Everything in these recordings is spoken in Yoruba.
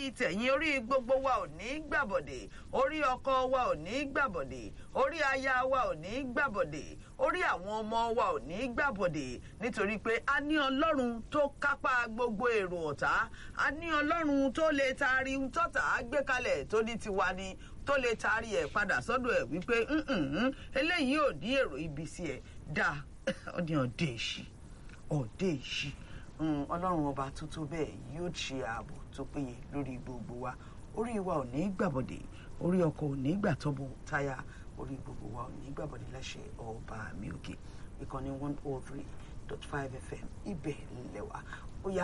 torí tẹ̀yìn orí gbogbo wa ò ní gbàbọ̀dè orí ọkọ wa ò ní gbàbọ̀dè orí aya wa ò ní gbàbọ̀dè orí àwọn ọmọ wa ò ní gbàbọ̀dè nítorí pé a ní ọlọ́run tó kápá gbogbo èrò ọ̀tá a ní ọlọ́run tó lè taari tọ́tà gbé kalẹ̀ tó ní tiwa ni tó lè taari ẹ̀ padà sọ́dọ̀ ẹ̀ wípé "Mm-mm, eléyìí ò ní èrò ibi sí ẹ̀ dáa ó ní ọdẹ èṣì ọdẹ èṣì ọlọ́run ọba tó tó bẹ́ẹ̀ yóò ṣe ààbò tó péye lórí gbogbo wa orí wa ò ní gbàbọ̀dè orí ọkọ̀ ò ní gbàtọ́bọ̀ táyà orí gbogbo wa ò ní gbàbọ̀dè láṣẹ ọba mi òkè ìkànnì one oh three dot five fm ibẹ̀ lẹ́wà ó yá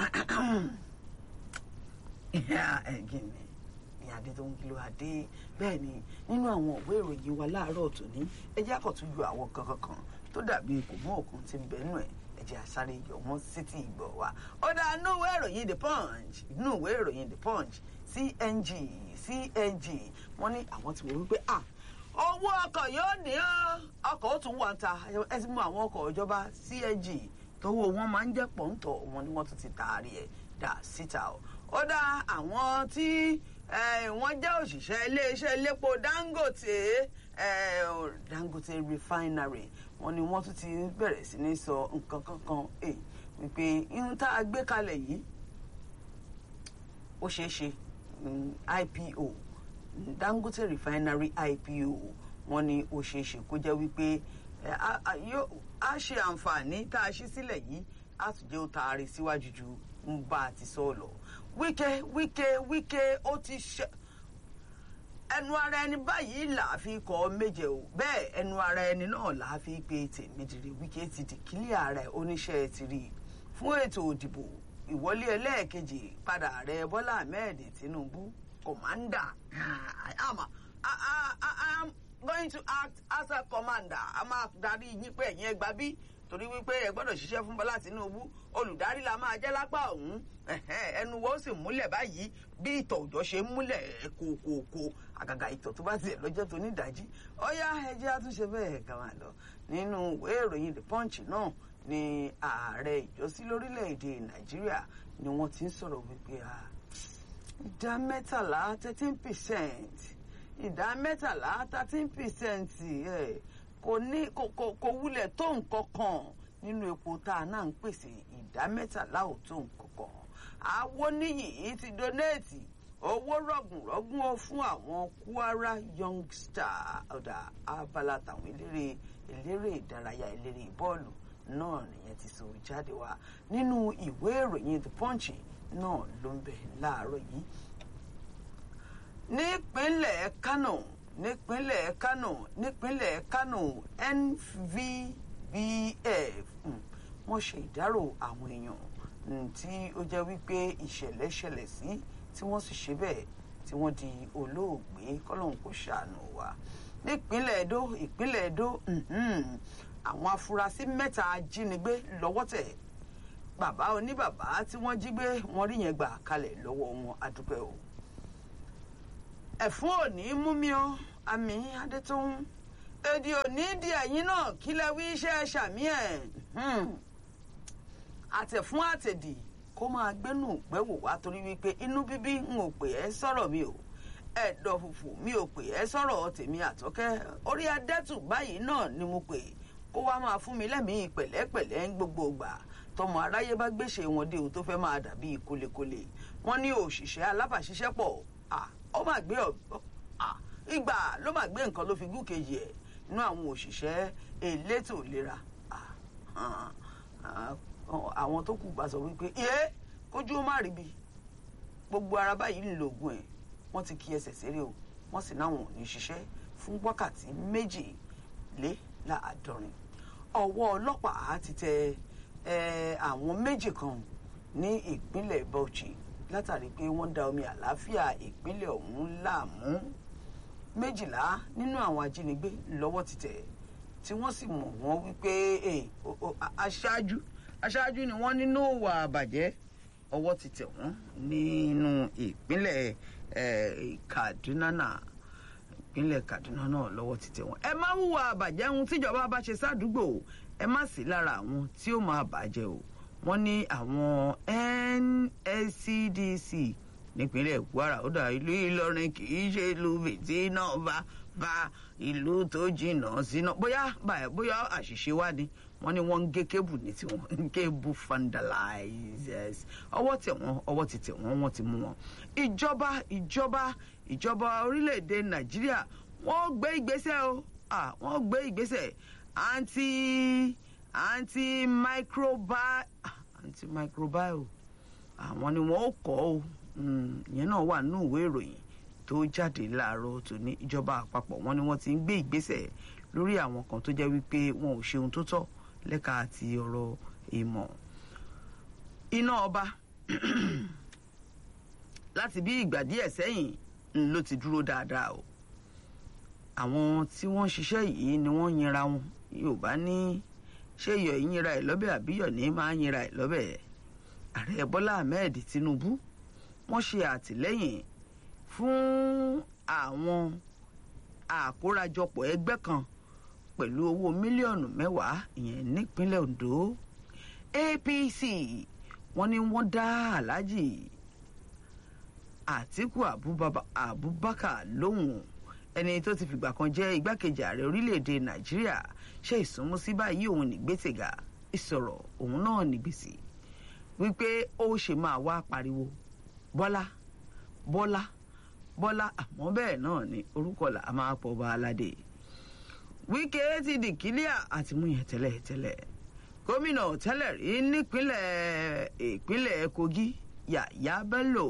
ẹ̀gìn mi ní adé tó ń kìlọ̀ adé bẹ́ẹ̀ ni nínú àwọn òwe ìròyìn wa láàárọ̀ tòní ẹ jẹ́ àkọ́tún ju àwọn kankan kan tó dàbí kò mú òkun ti ń bẹ nù ẹ̀ ẹ jẹ́ àsáré yọ wọ́n sétí ìgbọ̀ wa. ó dá inú ìwé ìròyìn the punch inú ìwé ìròyìn the punch cng cng wọ́n ní àwọn ti wò wípé ah owó ọkọ̀ yóò ní ọ́ ọkọ̀ ó tún wà ń ta ẹ sì mú àwọn ọkọ̀ ìjọba cng tówó wọn máa ń jẹ́ pọ̀ńtọ̀ wọn ni wọ́n tún ti taari ẹ̀ dà síta o ó dá àwọn tí wọ́n jẹ́ òṣìṣẹ́ iléeṣẹ́ elépo dangote dangote refinery wọ́n ní wọ́n tún ti bẹ̀rẹ̀ sí ní sọ nǹkan kankan wípé ihun tá a gbé kalẹ̀ yìí ó ṣeé ṣe ipo dangote refinery ipo wọ́n ní ó ṣeé ṣe kó jẹ́ wípé a ṣe àǹfààní tá a ṣí sílẹ̀ yìí a tún jẹ́ ó taari síwájú ju ń bá a ti sọ lọ wíkẹ́ wíkẹ́ wíkẹ́ ó ti ṣe ẹnu ara ẹni báyìí là á fi kọ́ méje o bẹ́ẹ̀ ẹnu ara ẹni náà là á fi pe tèmídìrí wíkẹ́ ti di kílíà ara ẹ̀ oníṣẹ́ ti rí fún ètò òdìbò ìwọlé ẹlẹ́ẹ̀kejì padà ààrẹ bọ́lá ahmed tinubu commander àmà i'm going to act as a commander a máa darí yín pé ẹ̀yin ẹgbàá bí torí wípé ẹ gbọ́dọ̀ ṣiṣẹ́ fún bọ́lá tinubu olùdarí la máa jẹ́ lápá ọ̀hún ẹnu wo sì múlẹ̀ báyìí bí ìtọ̀ òjọ́ ṣe ń múlẹ̀ kòkòkò àgàgà ìtọ̀ tó bá tiẹ̀ lọ́jọ́ tó nídàájí ọ̀yá ẹjẹ́ àtúnṣe bẹ́ẹ̀ kà máa lọ nínú ìwé ìròyìn the punch náà ni ààrẹ ìjọsí lórílẹ̀‐èdè nàìjíríà ni wọ́n ti ń sọ̀rọ̀ wípé ìdá mẹ́tàlá thirteen percent ìdá mẹ́tàlá thirteen percent kò ní kò wúlẹ̀ tó nǹkan kan nínú epo tá a náà ń pèsè ìdá mẹ́tàlá ò tó nǹkan kan àwọn níyì ti donate owó rọ̀gùnrọ̀gùn ó fún àwọn kwara youngster ọ̀dà abala tàwọn eléré eléré ìdárayá eléré bọ́ọ̀lù náà nìyẹn ti sọ jáde wá nínú ìwé ìròyìn the punch náà ló ń bẹ láàárọ̀ yìí nípínlẹ̀ kánò nípínlẹ̀ kánò nípínlẹ̀ kánò nvbf wọ́n ṣe ìdárò àwọn èèyàn tí ó jẹ́ wípé ìṣẹ̀lẹ̀ ṣẹlẹ̀ sí tí wọ́n sì ṣe bẹ́ẹ̀ tí wọ́n di olóògbé kọ́lọ́hún kò ṣàánú wa nípínlẹ̀ èdò ìpínlẹ̀ èdò àwọn afurasí mẹ́ta ajínigbé lọ́wọ́ tẹ̀ bàbá oníbàbá tí wọ́n jí gbé wọ́n rí yẹn gbà kalẹ̀ lọ́wọ́ wọn adúpẹ́ o ẹ̀fún òní mú mi ọ́ àmì adétòun èdè òní di ẹ̀yìn náà kílẹ̀ wí iṣẹ́ ṣàmì ẹ̀ àtẹ̀fún àtẹ̀dì kó máa gbẹ́nu gbẹ́wò wá torí wípé inú bíbí ń ò pè ẹ́ sọ̀rọ̀ mi o ẹ̀dọ̀ fùfù mi ò pè ẹ́ sọ̀rọ̀ tèmi àtọ́kẹ́ orí adẹ́tù báyìí náà ni mo pè kó wá máa fún mi lẹ́mìí pẹ̀lẹ́pẹ̀lẹ́ ń gbogbo ìgbà tọmọ aráyé bá gbéṣe wọn dé o tó fẹ́ máa dàbí kólekóle wọ́n ní òṣìṣẹ́ alábàáṣiṣẹ́pọ̀ ó máa gbé ìgbà ló máa gbé nǹkan ló fi gún kejì ẹ̀ nínú àwọn òṣìṣẹ́ elétò ìlera àwọn tó kù bá sọ wípé iye kójú ó má rí bi gbogbo ara báyìí ń lo oògùn ẹ̀ wọ́n ti kí ẹsẹ̀ séré o wọ́n sì náwọn ò ní ṣiṣẹ́ fún wákàtí méjì lé láàádọ́rin ọwọ́ ọlọ́pàá ti tẹ àwọn méjì kan ní ìpínlẹ̀ Bauchi látàrí pé wọ́n da omi àlàáfíà ìpínlẹ̀ ọ̀hún láàmú méjìlá nínú àwọn ajínigbé lọ́wọ́ ti tẹ̀ tí wọ́n sì mọ̀ wọ́n wípé aṣáájú aṣáájú ni wọ́n nínú ìwà àbàjẹ́ ọwọ́ ti tẹ̀ wọ́n nínú ìpínlẹ̀ Kaduna náà ìpínlẹ̀ Kaduna náà lọ́wọ́ ti tẹ̀ wọ́n. ẹ má hùwà àbàjẹ́ ohun tíjọba bá ṣe sádùúgbò ẹ má sí lára àwọn tí ó máa bàjẹ́ o wọ́n ní àwọn NSCDC nípínlẹ̀ kwara ó dà ìlú ìlọrin kì í ṣe ìlú bìtì náà bá bá ìlú tó jìnnà síná bóyá báyìí bóyá àṣìṣe wá ni wọ́n ní wọ́n ń gé kébù ní tiwọn kébù vandalizers ọwọ́ tẹ̀ wọ́n ọwọ́ ti tẹ̀ wọ́n wọ́n ti mú wọn. ìjọba ìjọba ìjọba orílẹ̀-èdè nàìjíríà wọ́n gbé ìgbésẹ̀ o wọ́n gbé ìgbésẹ̀ anti anti microbial anti microbial àwọn ni wọ́n ó kọ́ o ìyẹn náà wà nínú ìwé ìròyìn tó jáde láàárọ̀ tó ní ìjọba àpapọ̀ wọn ni wọ́n ti ń gbé ìgbésẹ̀ lórí àwọn kan tó jẹ́ wípé wọn ò ṣe ohun tó tọ́ lẹ́ka àti ọ̀rọ̀ ìmọ̀ iná ọba láti bí ìgbà díẹ̀ sẹ́yìn ló ti dúró dáadáa o àwọn tí wọ́n ń ṣiṣẹ́ yìí ni wọ́n yinra wọn yorùbá ní ṣé iyọ̀ yínra ẹ̀ lọ́bẹ̀ àbíyọ̀ ní máa yinra ẹ̀ lọ́bẹ̀ ààrẹ bọ́lá ahmed tinubu wọ́n ṣe àtìlẹ́yìn fún àwọn àkórajọpọ̀ ẹgbẹ́ kan pẹ̀lú owó mílíọ̀nù mẹ́wàá ìyẹn nípínlẹ̀ ondo apc wọ́n ní wọ́n dá aláàjì àtíkù abubakar lóhùn ẹni tó ti fìgbà kan jẹ́ igbákejì ààrẹ orílẹ̀-èdè nàìjíríà ṣe ìsúnmọ́sí báyìí òun nígbèsègà ìsọ̀rọ̀ òun náà nígbèsè wípé ó ṣe máa wá pariwo bọ́lá bọ́lá bọ́lá àmọ́ bẹ́ẹ̀ náà ni orúkọ là á máa pọ̀ bá aládé wíkẹ́ ti di kílíà àti mú yẹn tẹ́lẹ̀ tẹ́lẹ̀ gómìnà tẹ́lẹ̀ rí nípínlẹ̀ ìpínlẹ̀ kogi yàyà bello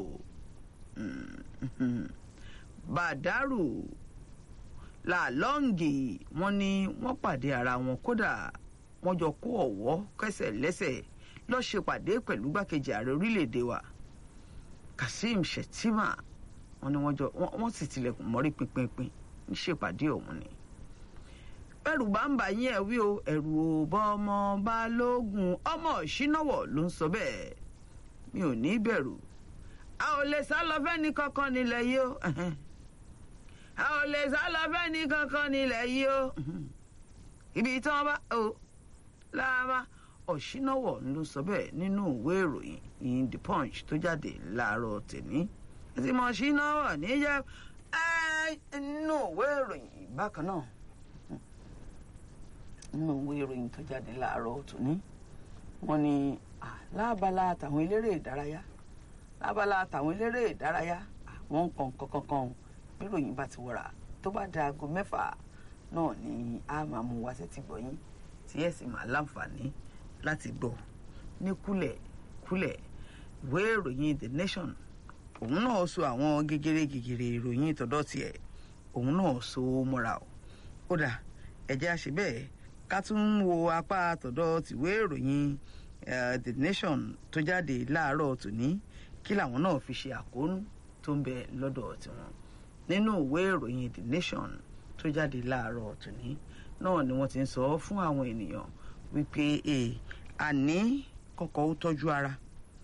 bàdàrù làlọ́ǹgì wọn ni wọ́n pàdé ara wọn kódà wọ́n jọ kó ọ̀wọ́ kẹsẹ̀ lẹ́sẹ̀ lọ́ọ́ ṣe pàdé pẹ̀lú gbàkejì ààrẹ orílẹ̀-èdè wa kazeem shettima wọn ni wọ́n jọ wọ́n sì tilẹ̀kùn mọ́rí pinpinpin ń ṣèpàdé ọ̀hún ni bẹ́rù bá ń bà yín ẹ̀ wí o ẹ̀rù ò bọ́ ọmọ balógun ọmọ ìṣínáwọ̀ ló ń sọ bẹ́ẹ̀ mi ò ní bẹ̀rù a ò lè sá lọ fẹ́ni kankan nílẹ̀ yìí o a ò lè sá lọ fẹ́ni kankan nílẹ̀ yìí o ibi tí wọ́n bá o láàbá ọ̀ṣínáwọ̀ ló sọ bẹ́ẹ̀ nínú ìwé ìròyìn in the punch tó jáde láàárọ̀ tèmi tí mo ṣínáwọ̀ níjẹ́ nínú ìwé ìròyìn bákan náà nínú ìwé ìròyìn tó jáde láàárọ̀ tòní wọ́n ní lábala àtàwọn eléré ìdárayá lábala àtàwọn eléré ìdárayá àwọn nǹkan kankan bí ìròyìn bá ti wọra tó bá da aago mẹ́fà náà ni a máa mú wá sétí gbọ̀yìn tí ẹ̀ sì máa láǹfààní láti gbọ́ ní kúlẹ̀ kúlẹ̀ ìwé ìròyìn the nation òun náà so àwọn gegere gegere ìròyìn tọ̀dọ̀ tiẹ̀ òun náà so mọ́ra o kódà ẹ̀jẹ̀ àṣẹ bẹ́ẹ̀ ká tún wo apá tọ̀dọ̀ tìwé ìròyìn the nation tó jáde láàárọ̀ tòní kí làwọn náà fi ṣe àkóónú tó ń bẹ lọ́dọ̀ tiwọn nínú ìwé ìròyìn the nation tó jáde láàárọ̀ tòní náà ni wọ́n ti ń sọ fún àwọn ènìyàn wípé àní kọ́kọ́ ó tọ́jú ara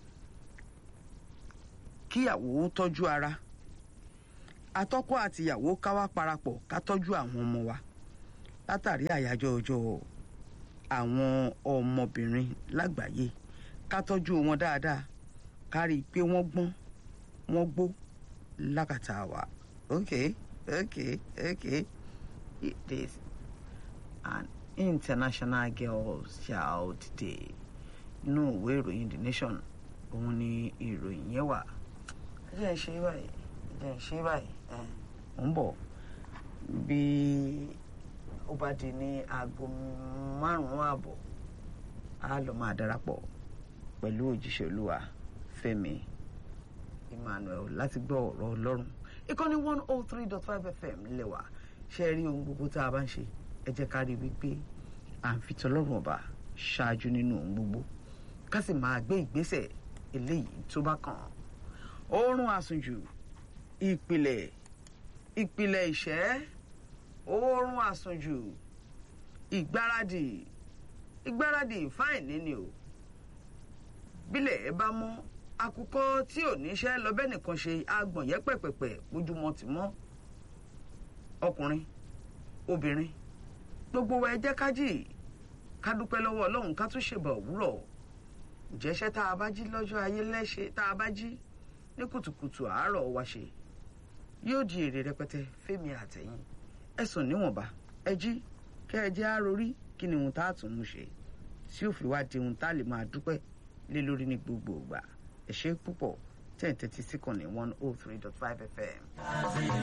kíyàwó ó tọ́jú ara atọ́kọ àtìyàwó ká wá parapọ̀ ká tọ́jú àwọn ọmọ wa látàrí àyájọ́ ọjọ́ àwọn ọmọbìnrin lágbàáyé ká tọ́jú wọn dáadáa ká rí i pé wọ́n gbọ́n wọ́n gbó lákàtà wa ok ok ok it is an international girls child day inú ìwé ìròyìn the nation òun ni ìròyìn yẹn wà ẹ jẹ́ ń ṣe báyìí ẹ jẹ́ ń ṣe báyìí ẹ̀ ń bọ̀ bí ó bá di ní aago márùn-ún ààbọ̀ á lọ máa darapọ̀ pẹ̀lú òjíṣẹ́ olúwa fẹ́mi emmanuel láti gbọ́ ọ̀rọ̀ ọlọ́run ìkànnì one oh three dot five fm lẹ́wà ṣe rí ohun gbogbo tá a bá ń ṣe ẹ jẹ́ ká rí i wípé à ń fi tọlọ́run ọba ṣáájú nínú ohun gbogbo ká sì máa gbé ìgbésẹ̀ eléyìí tó bá kàn án oorun àsùnjù ìpìlẹ̀ ìpìlẹ̀ ìṣẹ́ oorun àsùnjù ìgbáradì ìgbáradì fáìní ni o bílẹ̀ ẹ bá mọ́ akukọ tí ò níṣẹ́ lọ bẹ́ẹ̀ nìkan ṣe agbọ̀n yẹn pẹ̀pẹ̀pẹ̀ ojúmọ́ ti mọ́ ọkùnrin obìnrin gbogbo wa ẹ jẹ́ ká jì ká dúpẹ́ lọ́wọ́ ọlọ́run ká tún ṣèbà òwúrọ̀ ìjẹ́ṣẹ́ tá a bá jí lọ́jọ́ ayé lẹ́ṣẹ̀ tá a bá jí ní kùtùkùtù àárọ̀ wa ṣe yóò di èrè rẹpẹtẹ fẹ́mi àtẹ̀yìn ẹ̀sùn níwọ̀nba ẹ jí kẹ́ ẹ jẹ́ àròrí kí ni ohun tá a tún mú ṣe tí ó fi wá di ohun tá a lè máa dúpẹ́ lé lórí ní gbogbo ìgbà ẹ ṣé púpọ̀ ten thirty sí kan ní one oh three dot five fm.